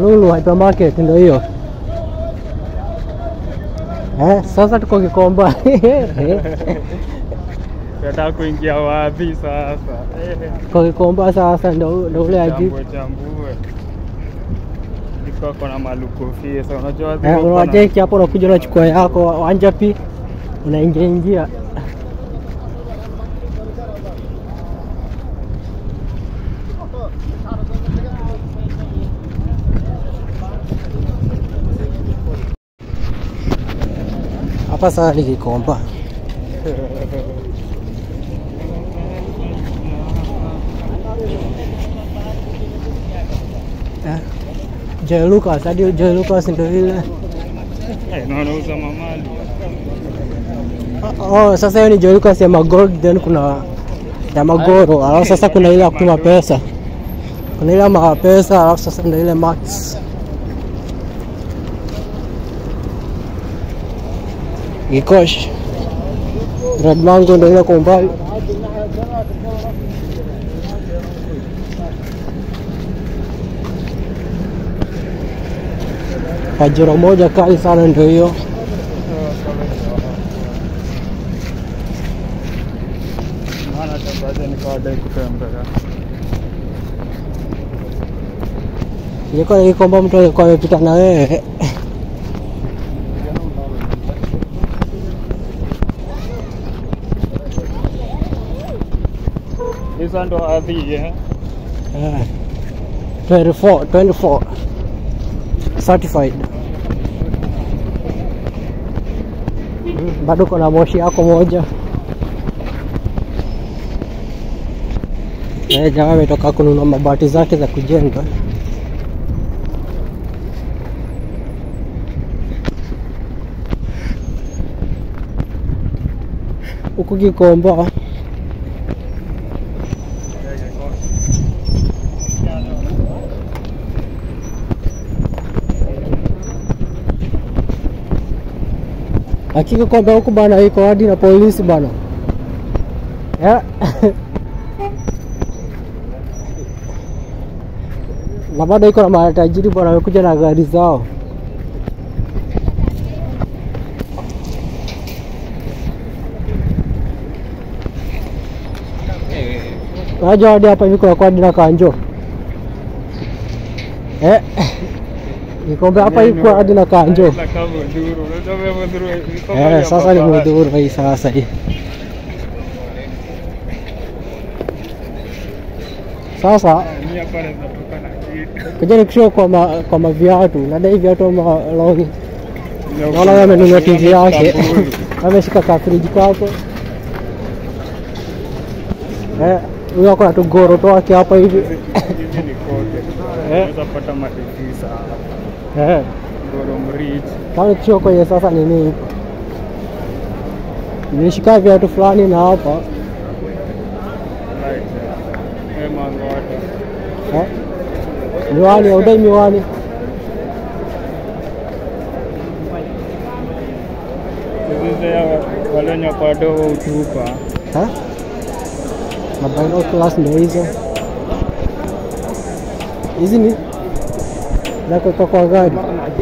Lulu hypermarket ndio hiyo. Eh, sasa tuko Kikomba. Nataka kuingia wapi sasa? Eh, Tuko Kikomba sasa ndio ndio ule aji. Chambue chambue. Niko kona malukofie sasa unajua Eh, ziko kona- unacheki hapo unakuja unachukua yako wanjapi unaingia ingia. Hapa sasa ni Kikomba. Eh, Joy Lucas, hadi Joy Lucas ndio ile. Eh, na wanauza mamali. Oh, sasa hiyo ni Joy Lucas ya Magold, then kuna ya Magoro, alafu sasa kuna ile ya kutuma pesa, kuna ile ya mapesa, alafu sasa ndio ile Max. Gikosh Red Mango ndio ile kwa umbali. Pajero moja kali sana ndio hiyo. Maana tambaje nikawadai kutembea. Nilikuwa nikikomba mtu alikuwa amepita na wewe. Hizo ndo ardhi eh. Eh, 24, 24 certified. Mm, Bado kuna moshi yako moja. Eh, jamaa ametoka kununua mabati zake za kujenga. Huku Kikomba Hakika kwamba huku bana iko hadi na polisi bana. Yeah. na bado iko na matajiri bwana, wamekuja na gari zao. Unajua hadi hapa hivi kuna hadi na kanjo eh, nikombe hapa hivi kuna hadi na kanjo. Ila kama Mudhuru, unajua vile Mudhuru iko Eh, mahali sasa ni ambapo- mudhuru hii sasa hii. Sasa Mimi hapa naweza toka na kitu. kuja nikishua kwa ma, kwa maviatu nadai viatu ama longi. Naona yeye amenunua TV yake Kaburi. ameshika kafriji kako. Eh, huyo ako na tugoro twake hapa hivi. Hizi ni kote. Unaweza pata matisa. Eh, Ngoro Mrich. kama nikishua kwenye sasa nini nilishika viatu fulani na hapa Right. Eh, Mangota. eh, miwani audai miwani Hizi ya wale wenye wako wadogo utupa. eh? na binoculars ndio hizo. Hizi ni za kuweka kwa gari.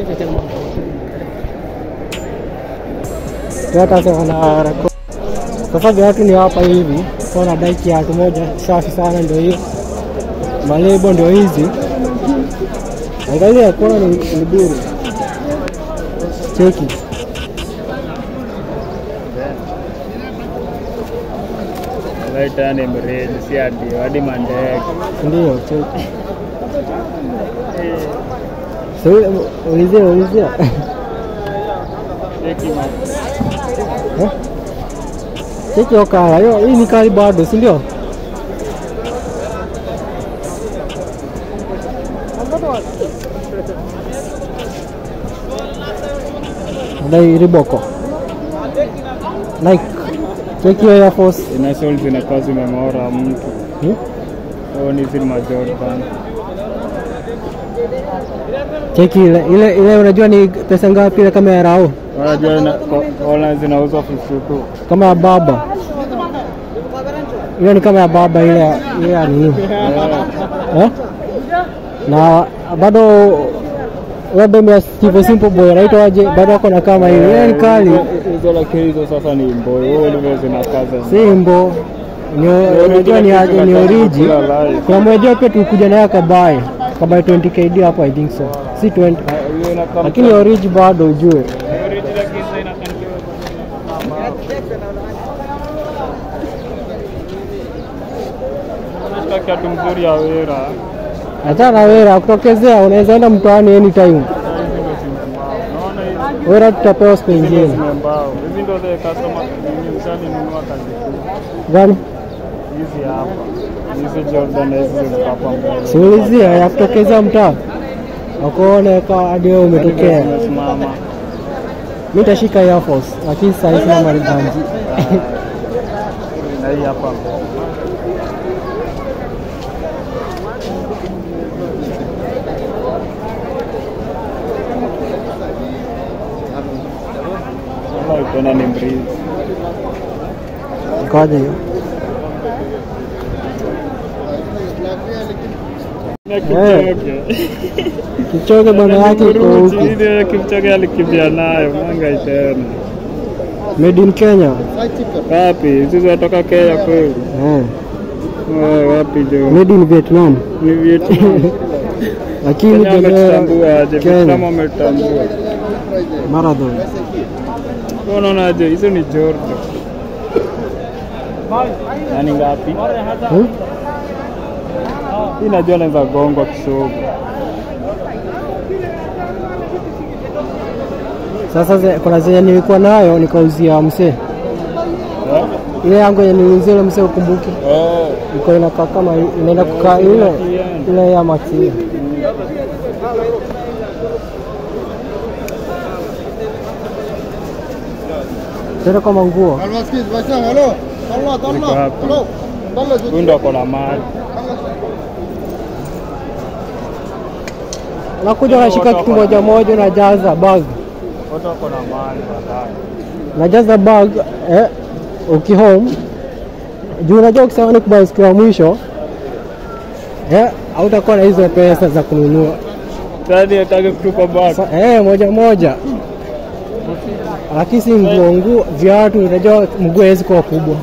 Hata sasa na rekodi. Sasa viatu ni hapa hivi, kwa nadai kiatu moja safi sana, ndio hiyo. Malebo ndio hizi. Angalia kuona ni, ni bure. Cheki. Right yani mreji si hadi hadi mandege. Ndio, cheki. So, ulizia ulizia. Cheki ma. Eh? Cheki hiyo kala, hiyo hii ni kali bado, si ndio? Dai Riboko. Nike. Cheki hiyo Air Force. Ina soul zinakuwa zimeng'ora mtu. Hmm? Au ni zile majordan. Cheki ile ile ile unajua ni pesa ngapi ile kama ya Rao? Unajua ina- ko- online zinauzwa 52. Kama ya baba. Ile ni kama ya baba ile ile ya nini? Eh, Eh? Na bado labda mia Steve Simple Boy anaitwa aje, bado ako na kama hiyo. Yeye ni kali, Hizo lakini hizo sasa ni mboy. Wewe ulivyo zinakaza. simbo ni unajua ni aje, ni oriji. Kuna mmoja pia tulikuja naye akabaye kabaye 20 KD hapo, I think so, si 20 Hiyo inakaa lakini oriji bado ujue kiatu mzuri ya wera. hata na wera kutokezea, unaweza enda mtaani anytime. Naona hizi Wera tutapewa siku ingine mbao. Hizi ndio the customer ni msani nunua kazi kuu. gani? Hizi hapa. Hizi Jordan na hizi ziko hapa mbele. Siulizia ya kutokezea mtaa wakuone ka hadi wewe umetokea. Umesimama. Mimi nitashika Air Force lakini sasa sina maribanji. Na hii hapa mbele. Kama ukiona ni mbrizi. Kwaje hiyo? Na Kipchoge. Kichoge bwana yake iko Kuruchi, huku. ile Kipchoge alikimbia nayo mwanga tena. Made in Kenya. Wapi? Hizi zinatoka Kenya kweli? Eh. Oh, wapi jo? Made in Vietnam. Ni Vietnam. Lakini Kenya bendera wametambua aje? Vietnam Kenya wametambua. marathon. Wewe Unaonaje? Hizo ni Jordan. Na ni ngapi? Hmm? Hii najua naweza gongwa kisogo. Sasa ze, kuna zenye nilikuwa nayo nikauzia msee. Eh? Ile yangu yenye niliuzia ile msee ukumbuke. Eh. Iko inakaa kama inaenda kukaa ile ile ya Max ile. Tena kama nguo. المسكين باشا الو طلع Niko طلع hapa. الو طلع Huyu ndo ako na mali. Unakuja unashika kitu moja moja unajaza bag. Wote wako na mali baadaye. Unajaza bag eh, uki home juu unajua ukisema ni kubai siku ya mwisho eh, hautakuwa na hizo pesa za kununua Tani atake kutupa bag. Sa, eh, moja moja, lakini si nguo nguo, viatu. Unajua mguu hawezi kuwa kubwa.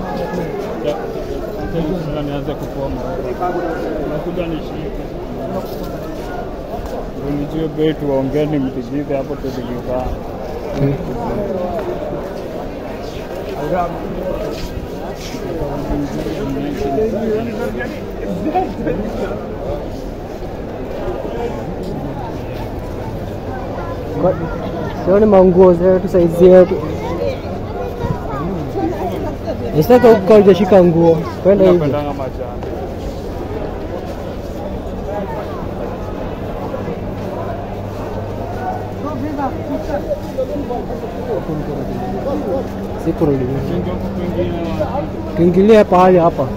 Sasa nianze kupoma. Nakuja nishike. Ndio nijue bei tuongeni mtigize hapo tuligizana. Kwa- Sioni manguo zetu saizi yetu. Nisitaka huku kama hujashika nguo kwenda hivi. Napendanga majani. Sikurudi. Kingi huku kwingine Tuingilie pahali hapa.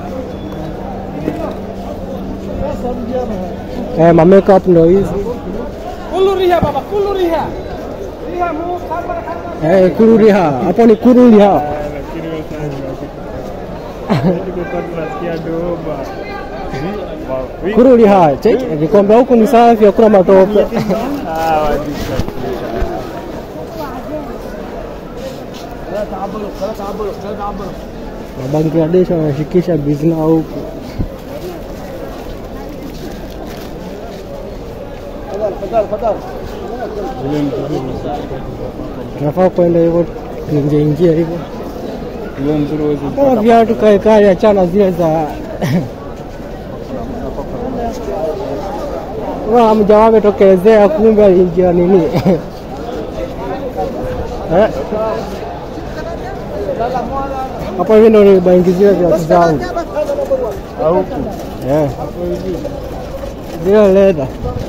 Eh, ma makeup ndo hizi. Eh, kururiha. Hapo ni kururiha. lakini wewe sasa tulikuwa tunasikia doba. Wa- Kururiha. Cheki, nikwambia huku ni safi, hakuna matope. Ah, wajisafisha. Wa Bangladesh wanashikisha bizna huku. Ule mzuri Tunafaa kwenda hivyo tuingie ingia hivyo. ule mzuri huwezi Kama kupata. viatu kae kae, achana zile za Kama mjamaa ametokelezea, kumbe aliingia nini? Eh? Hapo hivi ndo nilibaingizia viatu zangu Au huku. Eh, Hapo hivi. zile leda.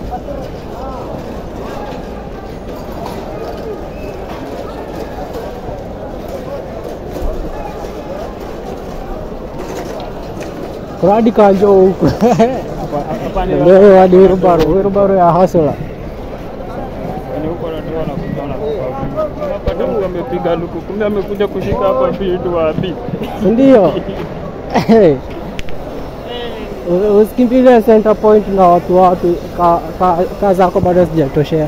Kuna hadi kanjo huku Hapa ni leo hadi wirubaro wirubaro ya hasla Yaani huko ndio wanakuja na Unapata mtu amepiga luku, kumbe amekuja kushika hapa vitu wapi? ndio U- Usikimbilie center point na watu wapi, ka, ka, ka zako bado sijatoshea.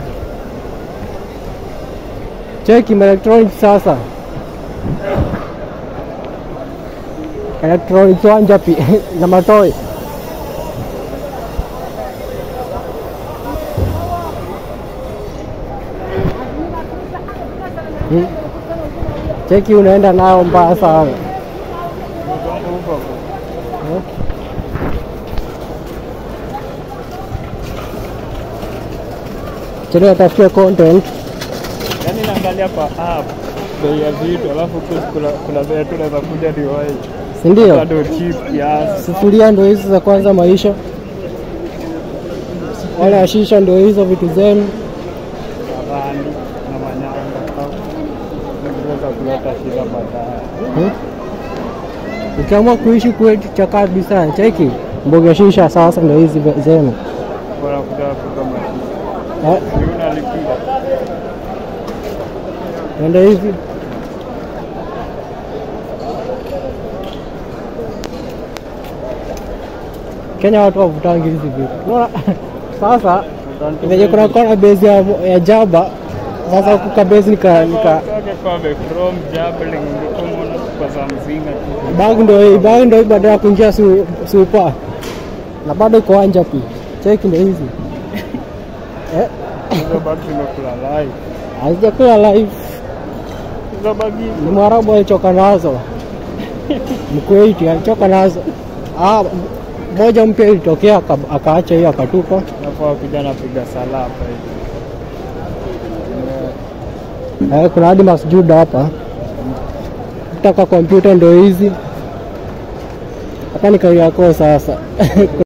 Cheki electronic sasa, electronic wanja pi na matoi Hmm. Cheki unaenda nayo mbaya sana. Eh? Chini atafutia content Yaani naangalia kwa app bei ya vitu alafu kus- kuna kuna vitu unaweza kuja niwahi. si ndio? Bado cheap kiasi. Sufuria ndo hizi za kwanza maisha, wala ya shisha ndo hizo vitu zenu. na rangi na manyanga. Zinaweza kuleta shida baadaye. Hmm? Ukiamua kuishi kwetu cha kabisa, cheki mboga shisha sasa ndo hizi ve- zenu Bora kuja kutoka maisha. Eh, Ni unalipia. na ndo hizi Kenya watu wavutangi hizi vitu. Unaona? Sasa venye kuna kona base ya, ya Jaba, sasa kuka base nika, nika Kake kwa be from Jabling ndiko mwana kwa za mzinga tu. bag ndo hii bag ndo hii baada ya kuingia su, supa na bado iko anja pi cheki ndo hizi eh, Hizo bagi zimekula live. hazijakula live Hizo bagi ni mwarabu alichoka nazo mkuwaiti alichoka nazo ah, moja mpya ilitokea aka- akaacha hiyo akatupa nafaa kuja napiga sala hapa hivi. eh, kuna hadi masjuda hapa kutaka kompyuta ndo hizi hapa ni kari yako sasa